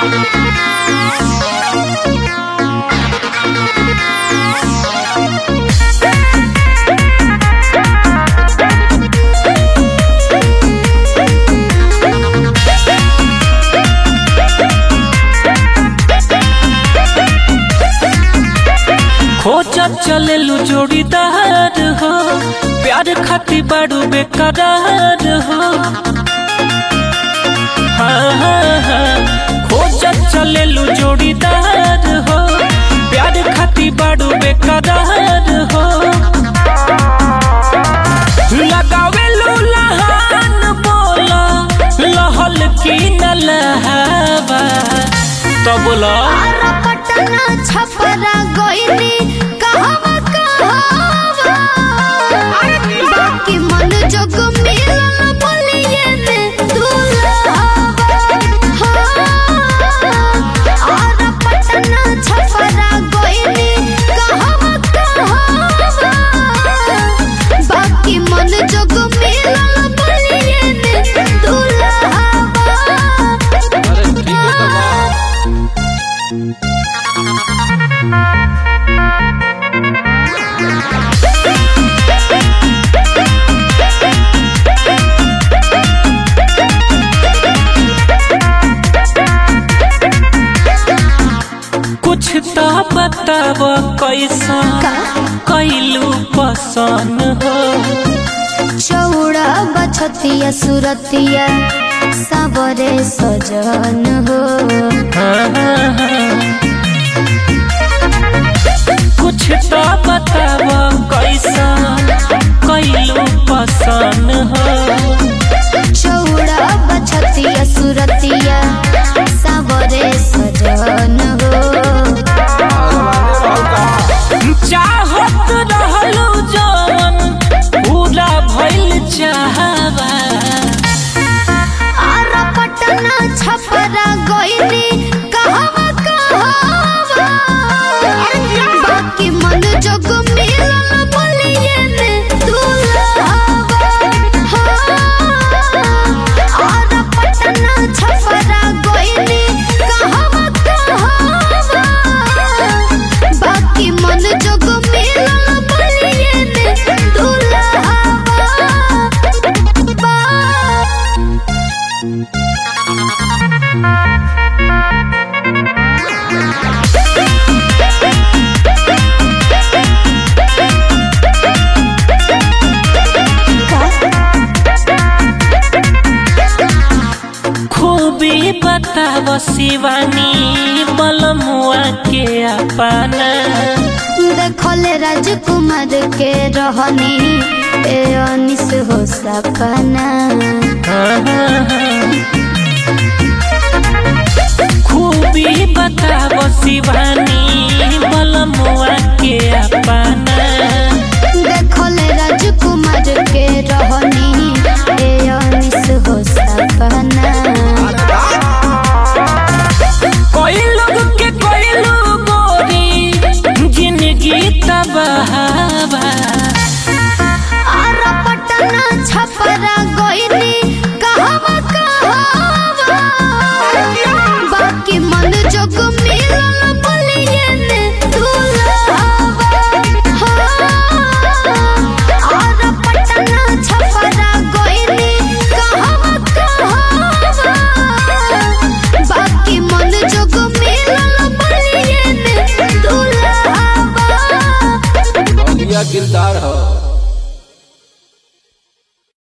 खोजत चलेलू जोड़ीदार हो प्यार खाती बाड़ू बेकरार हो हाँ, हाँ, हाँ। खोजत चलेलू जोड़ीदार हो प्यार खाती बाड़ू बेकरार हो लगावेलू लहान बोला लहल की न लहावा तो बोला आरा पटना छपरा गोइनी कहवा कहवा बाकी मन जोग मिलन बोलिए ने दुल्हावा आरा पटना छपरा गोइनी कहवा कहवा बाकी मन जोग मिलन बोलिए ने दुल्हावा कुछ तो बताव कैसा कैलू पसंद हो चौड़ा बछतिया सुरतिया सबरे सजन हो कुछ तो बताव कैसा कैलू पसंद हो चौड़ा बछतिया सुरतिया सबरे सजन हो चाहत रहलू जवन पूरा भइल चाहवा आरा पटना छपरा गोइनी कहवा कहवा बाकी मन जोग मिलन बोलिए ने दुल्हावा आरा पटना छपरा गोइनी कहवा कहवा बाकी मन जोग मिलन बोलिए ने दुल्हावा खूबी बताव शिवानी बलमुआ के अपना देखले राजकुमार के रहनी ए अनिस हो सपना खूबी बताव शिवानी बलमुआ के अपना देखले राजकुमार के रहनी ए अनिस हो सपना कोई लोग के कोई लोग गोरी जिंदगी तबाहबा आरा पटना छपरा गोइनी कहवा कहवा बाकी मन जोग मिलन बोलिए ने दुल्हावा आरा पटना छपरा गोइनी कहवा कहवा बाकी मन जोग मिलन बोलिए ने दुल्हावा किरदार हो